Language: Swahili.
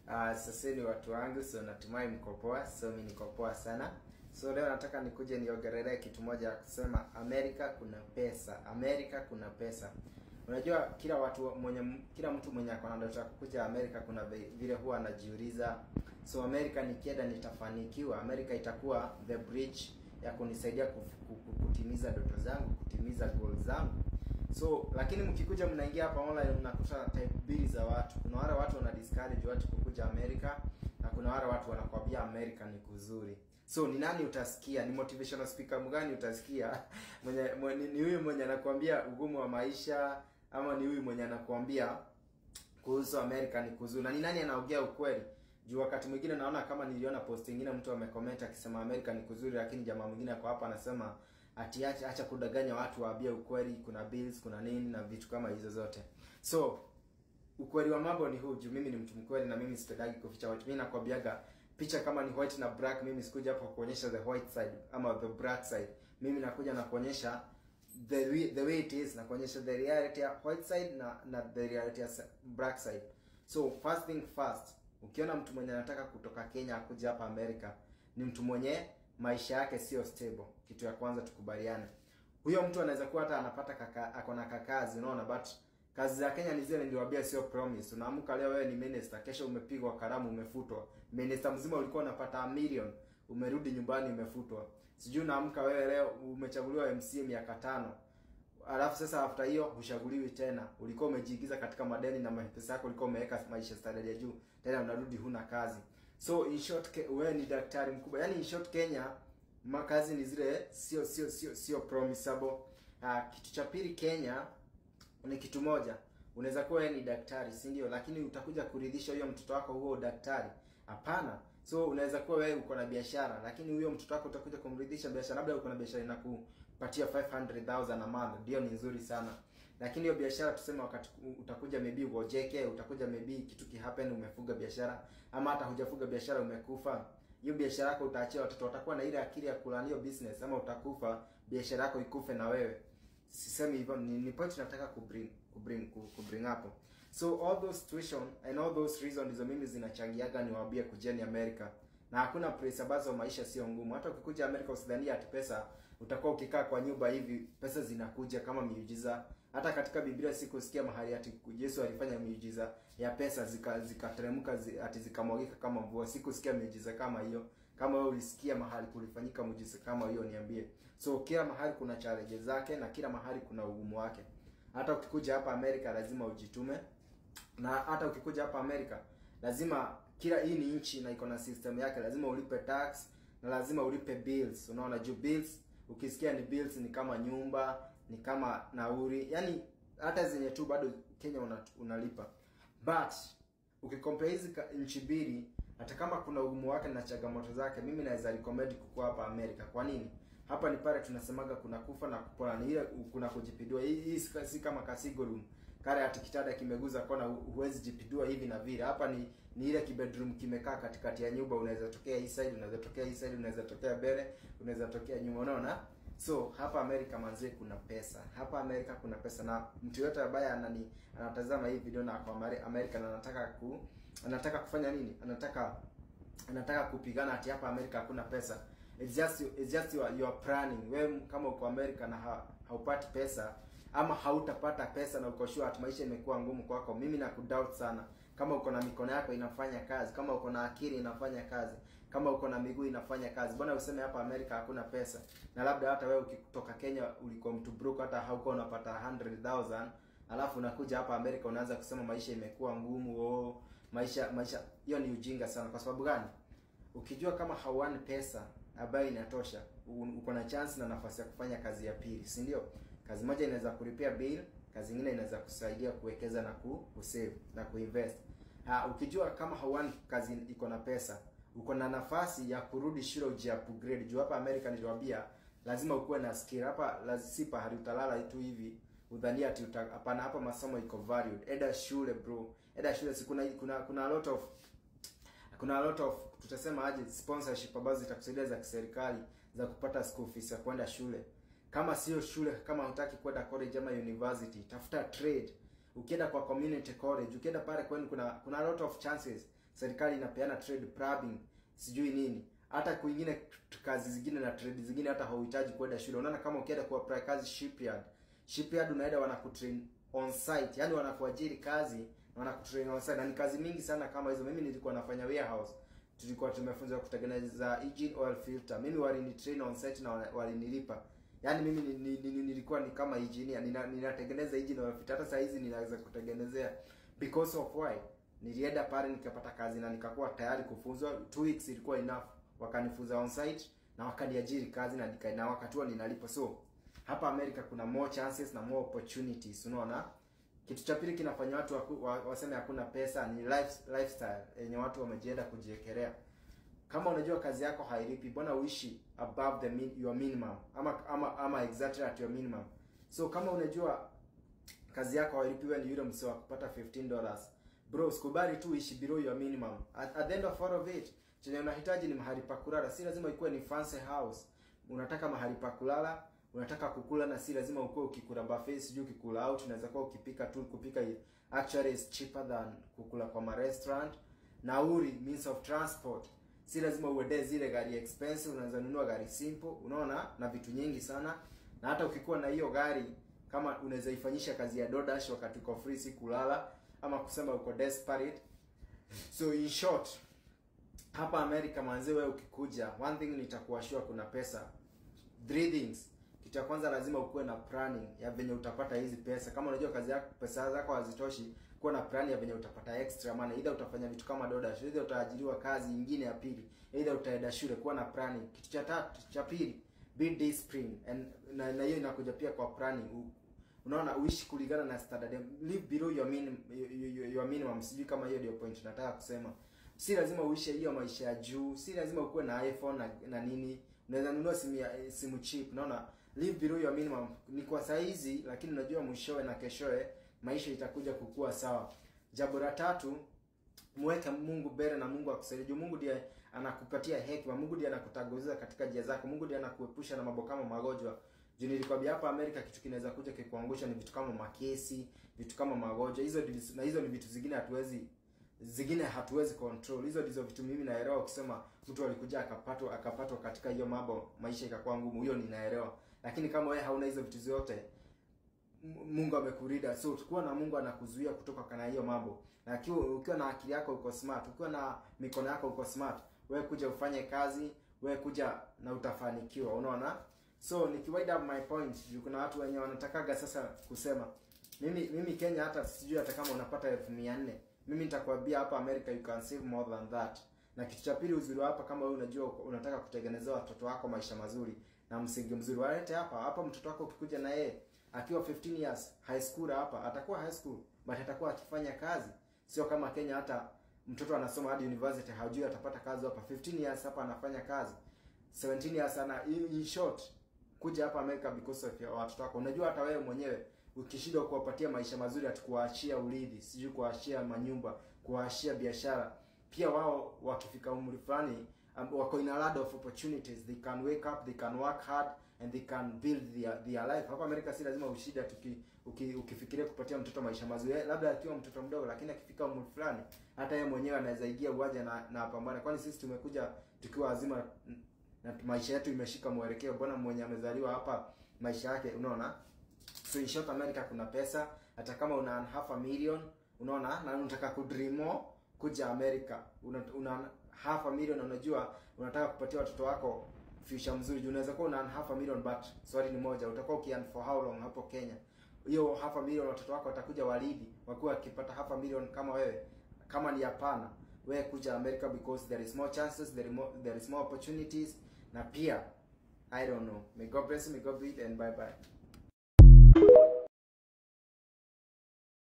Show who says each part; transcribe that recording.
Speaker 1: Uh, sasa ni watu wangu, so natumai mko poa. So mimi niko poa sana. So leo nataka nikuje niongelee kitu moja ya kusema Amerika kuna pesa. Amerika kuna pesa. Unajua kila watu mwenye kila mtu mwenye ako na ndoto ya kukuja Amerika kuna vile huwa anajiuliza, so Amerika nikienda nitafanikiwa? Amerika itakuwa the bridge ya kunisaidia kutimiza ndoto zangu, kutimiza goals zangu. So lakini mkikuja mnaingia hapa online mnakuta type mbili za watu. Kuna wale watu wana discourage watu kukuja Amerika na kuna wale watu wanakwambia Amerika ni kuzuri. So ni nani utasikia? Ni motivational speaker mgani utasikia? mwenye, mwenye ni huyu mwenye anakuambia ugumu wa maisha ama ni huyu mwenye anakuambia kuhusu Amerika ni kuzuri? Na ni nani anaongea ukweli? Juu wakati mwingine naona kama niliona post nyingine mtu amecomment akisema Amerika ni kuzuri, lakini jamaa mwingine ako hapa anasema ati acha, acha kudanganya watu, waambie ukweli, kuna bills, kuna nini na vitu kama hizo zote. So ukweli wa mambo ni huu, juu mimi ni mtu mkweli na mimi sipendagi kuficha watu. Mimi nakwambiaga picha kama ni white na black, mimi sikuja hapa kuonyesha the white side ama the black side. Mimi nakuja na kuonyesha the way, the way it is, na kuonyesha the reality ya white side na na the reality ya black side. So first thing first, ukiona mtu mwenye anataka kutoka Kenya akuja hapa America, ni mtu mwenye maisha yake sio stable. Kitu ya kwanza tukubaliane, huyo mtu anaweza kuwa hata anapata kaka, ako na kakazi, unaona, but kazi za Kenya ni zile niliwaambia, sio promise. Unaamka leo wewe ni minister, kesho umepigwa karamu, umefutwa. Minister mzima ulikuwa unapata a million, umerudi nyumbani umefutwa. Sijui unaamka wewe leo umechaguliwa MCA miaka tano, alafu sasa after hiyo huchaguliwi tena. Ulikuwa umejiingiza katika madeni na pesa yako ulikuwa umeweka maisha standard ya juu, tena unarudi huna kazi. So in short, wewe ni daktari mkubwa. Yaani in short, Kenya makazi ni zile sio sio sio sio promisable. Uh, kitu cha pili Kenya ni kitu moja, unaweza kuwa wewe ni daktari, si ndio? Lakini utakuja kuridhisha huyo mtoto wako huo daktari? Hapana. So unaweza kuwa wewe uko na biashara, lakini huyo mtoto wako utakuja kumridhisha biashara, labda uko na biashara inakupatia 500,000 a month, ndio ni nzuri sana lakini hiyo biashara tuseme, wakati utakuja maybe uojeke, utakuja maybe kitu kihappen, umefuga biashara ama hata hujafuga biashara, umekufa, hiyo biashara yako utaachia watoto, watakuwa na ile akili ya kulani hiyo business, ama utakufa biashara yako ikufe na wewe. Sisemi hivyo, ni, ni point nataka kubring kubring kubring hapo. So all those situation and all those reasons ndizo mimi zinachangiaga niwaambie kujeni America na hakuna place ambazo maisha sio ngumu. Hata ukikuja Amerika usidhania ati pesa utakuwa ukikaa kwa nyumba hivi pesa zinakuja kama miujiza. Hata katika Biblia sikusikia mahali ati Yesu alifanya miujiza ya pesa zikateremka zika zi, ati zikamwagika kama mvua. Sikusikia miujiza kama hiyo. Kama wewe ulisikia mahali kulifanyika muujiza kama hiyo, niambie. So kila mahali kuna challenge zake na kila mahali kuna ugumu wake. Hata ukikuja hapa Amerika lazima ujitume, na hata ukikuja hapa Amerika lazima kila hii ni nchi na iko na system yake, lazima ulipe tax na lazima ulipe bills. Unaona, juu bills ukisikia ni bills ni kama nyumba, ni kama nauri, yani hata zenye tu bado Kenya una, unalipa. But ukikompare hizi nchi mbili, hata kama kuna ugumu wake na changamoto zake, mimi naweza recommend kukua hapa Amerika. Kwa nini? Hapa ni pale tunasemaga kuna kufa na kupona, ni ile kuna kujipindua. Hii, hii si kama kasigo room kale ati kitanda kimeguza kona, huwezi jipindua hivi na vile. Hapa ni ni ile kibedroom kimekaa katikati ya nyumba, unaweza tokea hii side, unaweza tokea hii side, unaweza tokea mbele, unaweza tokea nyuma, unaona. So hapa Amerika manzi, kuna pesa hapa Amerika, kuna pesa na mtu yote ambaye anani anatazama hii video na kwa Amerika na anataka ku anataka kufanya nini, anataka anataka kupigana ati hapa Amerika hakuna pesa. It's just it's just you are, you are planning. Wewe kama uko Amerika na ha, haupati pesa ama hautapata pesa na uko sure ati maisha imekuwa ngumu kwako, mimi na kudoubt sana. Kama uko na mikono yako inafanya kazi, kama uko na akili inafanya kazi, kama uko na miguu inafanya kazi, mbona useme hapa Amerika hakuna pesa? Na labda hata wewe ukitoka Kenya ulikuwa mtu broke, hata haukuwa unapata 100,000 alafu unakuja hapa Amerika unaanza kusema maisha imekuwa ngumu. Oh, maisha maisha, hiyo ni ujinga sana. Kwa sababu gani? Ukijua kama hauani pesa ambayo inatosha, uko na chance na nafasi ya kufanya kazi ya pili, si ndio? Kazi moja inaweza kulipia bill, kazi nyingine inaweza kusaidia kuwekeza na ku, kusave na kuinvest. Ha, ukijua kama hauani kazi iko na pesa, uko na nafasi ya kurudi shule uji upgrade. Juu hapa America niliwaambia lazima ukuwe na skill. Hapa lazima pahali utalala tu hivi udhania ati hapana, hapa masomo iko valued. Eda shule bro, eda shule si kuna kuna kuna a lot of kuna a lot of tutasema aje sponsorship ambazo zitakusaidia za kiserikali za kupata school fees ya kwenda shule. Kama sio shule, kama hutaki kwenda college ama university, tafuta trade. Ukienda kwa community college, ukienda pale kwenu kuna kuna a lot of chances serikali inapeana trade probing sijui nini hata kwingine kazi zingine na trade zingine hata hauhitaji kwenda shule unaona kama ukienda kuapply kazi shipyard shipyard unaenda wanakutrain on site yani wanakuajiri kazi na wanakutrain on site na ni kazi mingi sana kama hizo mimi nilikuwa nafanya warehouse tulikuwa tumefunzwa kutengeneza engine oil filter mimi walinitrain on site na walinilipa yaani mimi ni, ni, ni, nilikuwa ni kama engineer nina, ninatengeneza engine oil filter hata saa hizi ninaweza kutengenezea because of why nilienda pale nikapata kazi na nikakuwa tayari kufunzwa two weeks ilikuwa enough wakanifunza on site na wakaniajiri kazi na nika, na wakati huo ninalipo so hapa America kuna more chances na more opportunities unaona kitu cha pili kinafanya watu waku, wa, waseme hakuna pesa ni life, lifestyle yenye watu wamejienda kujiekelea kama unajua kazi yako hailipi mbona uishi above the min, your minimum ama ama ama exactly at your minimum so kama unajua kazi yako hailipi wewe ni yule msee wa kupata 15 dollars bro sikubali tu uishi below your minimum at, at the end of all of it chenye unahitaji ni mahali pa kulala si lazima ikuwe ni fancy house unataka mahali pa kulala unataka kukula na si lazima ukuwe ukikula buffet sijui ukikula out unaweza kuwa ukipika tu kupika actually is cheaper than kukula kwa ma restaurant nauri means of transport si lazima uende zile gari expensive unaweza nunua gari simple unaona na vitu nyingi sana na hata ukikuwa na hiyo gari kama unaweza ifanyisha kazi ya DoorDash wakati uko free si kulala ama kusema uko desperate so in short hapa America manzi wewe ukikuja one thing nitakuwa sure kuna pesa three things kitu ya kwanza lazima ukuwe na planning ya venye utapata hizi pesa kama unajua kazi yako pesa zako hazitoshi kuwa na plan ya venye utapata extra maana either utafanya vitu kama DoorDash either utaajiriwa kazi nyingine ya pili either utaenda shule kuwa na planning kitu cha tatu cha pili be disciplined and na, na hiyo inakuja pia kwa planning U, unaona uishi kulingana na standard live below your minimum your, your minimum sijui kama hiyo ndio point nataka kusema si lazima uishi hiyo maisha ya juu si lazima ukuwe na iPhone na, na nini unaweza nunua simu ya simu cheap unaona live below your minimum ni kwa saizi lakini unajua mwishowe na keshoe maisha itakuja kukua sawa jambo la tatu mweke Mungu mbele na Mungu akusaidie. Juu Mungu ndiye anakupatia hekima, Mungu ndiye anakutanguliza katika njia zako, Mungu ndiye anakuepusha na mambo kama magonjwa. Juu nilikwambia hapa Amerika kitu kinaweza kuja kikuangusha ni vitu kama makesi, vitu kama magonjwa. Hizo na hizo ni vitu zingine hatuwezi zingine hatuwezi control. Hizo ndizo vitu mimi naelewa. Ukisema mtu alikuja akapatwa akapatwa katika hiyo mambo, maisha ikakuwa ngumu, hiyo ninaelewa. Lakini kama wewe hauna hizo vitu zote, Mungu amekurida. So tukiwa na Mungu anakuzuia kutoka kana hiyo mambo. Na ukiwa ukiwa na akili yako uko smart, ukiwa na mikono yako uko smart, wewe kuja ufanye kazi, wewe kuja na utafanikiwa. Unaona? So nikiwind up my point, juu kuna watu wenye wanatakaga sasa kusema mimi mimi Kenya hata sijui hata kama unapata elfu mia nne mimi nitakwambia hapa America you can save more than that. Na kitu cha pili uzuri hapa, kama wewe unajua unataka kutengenezea watoto wako maisha mazuri na msingi mzuri, walete hapa hapa. Mtoto wako ukikuja na yeye akiwa 15 years high school hapa, atakuwa high school but atakuwa akifanya kazi, sio kama Kenya. Hata mtoto anasoma hadi university hajui atapata kazi hapa. 15 years hapa anafanya kazi, 17 years ana in short kuja hapa America because of your watoto wako. Unajua hata wewe mwenyewe ukishindwa kuwapatia maisha mazuri, atakuwaachia urithi, sijui kuwaachia manyumba, kuwaachia biashara. Pia wao wakifika umri fulani um, wako in a lot of opportunities, they can wake up, they can work hard and they can build their their life. Hapa Amerika si lazima ushida tuki uki, ukifikiria kupatia mtoto maisha mazuri, labda akiwa mtoto mdogo, lakini akifika umri fulani, hata yeye mwenyewe anaweza ingia uwaje na na apambane. Kwani sisi tumekuja tukiwa wazima na maisha yetu imeshika mwelekeo. Mbona mwenye amezaliwa hapa maisha yake, unaona So in short America kuna pesa, hata kama una half a million, unaona, na unataka kudreamo kuja America, una, una half a million, unajua unataka kupatia watoto wako future mzuri. Juu unaweza kuwa una half a million but swali ni moja, utakuwa ukian for how long hapo Kenya? Hiyo half a million watoto wako watakuja walidi, wakiwa wakipata half a million kama wewe? Kama ni hapana, wewe kuja America because there is more chances, there is more, there is more opportunities na pia I don't know. May God bless you, may God be and bye bye.